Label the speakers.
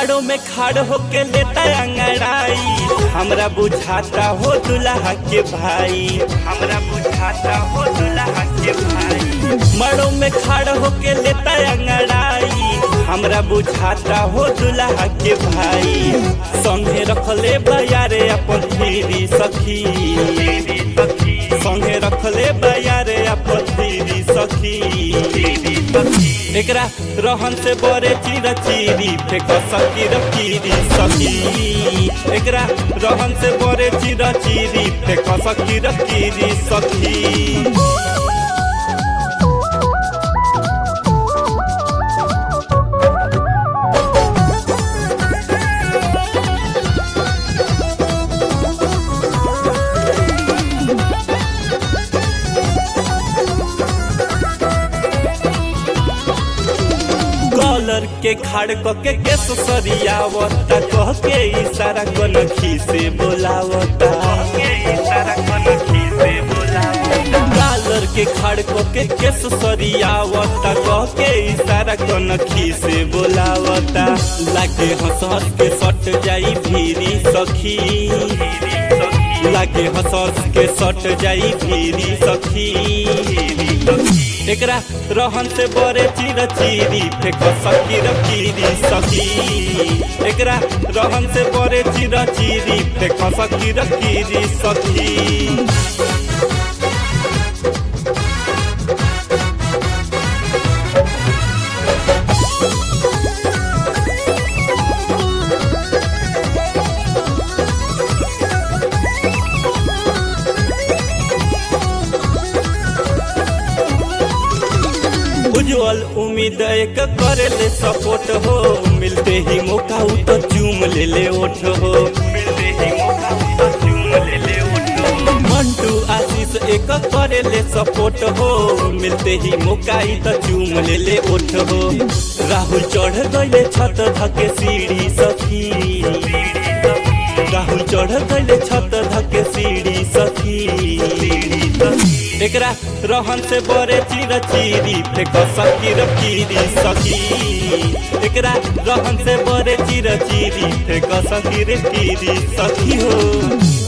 Speaker 1: माड़ो में खाड़ होके लेता अंगड़ाई हमरा बुझाता हो दुल्हा के भाई हमरा बुझाता हो दुल्हा के भाई माड़ो में खाड़ होके लेता अंगड़ाई हमरा बुझाता हो दुल्हा के भाई संगे रखले बयारे अपन धीरी सखी संगे रखले बयारे अपन धीरी सखी एकरा रहन से बरे चिर चिरी फेक सकी रकीरी सखी एकरा रहन से बरे चिर चिरी फेक सकी रकीरी सखी कॉलर के खाड़ क के केस सरियावता कह के इशारा कन खीसे बोलावता कॉलर के खाड़ क के केस सरियावता कह के इशारा कन खीसे बोलावता लागे हंस हंस के सट जाई भीरी सखी लागे हंस हंस के सट जाई भीरी सखी एकरा रहन से बरे चिर चिरी फेक सकी रकीरी सखी एकरा रहन से बरे चिर चिरी फेक सकी रकीरी सखी उज्जवल उम्मीद एक करे ले सपोर्ट हो मिलते ही मौका उ तो चूम ले ले ओठ हो मिलते ही मौका उ तो चूम ले ले ओठ हो मंटू आशीष एक करे ले सपोर्ट हो मिलते ही मौका ही तो चूम ले ले ओठ हो राहुल चढ़ गए छत धके सीढ़ी सखी राहुल चढ़ गए छत धके सीढ़ी सखी एकरा रहन से बरे चिर चिरी फेक सकी रकीरी सखी एकरा रहन से बरे चिर चिरी फेक सकी रे कीरी सखी हो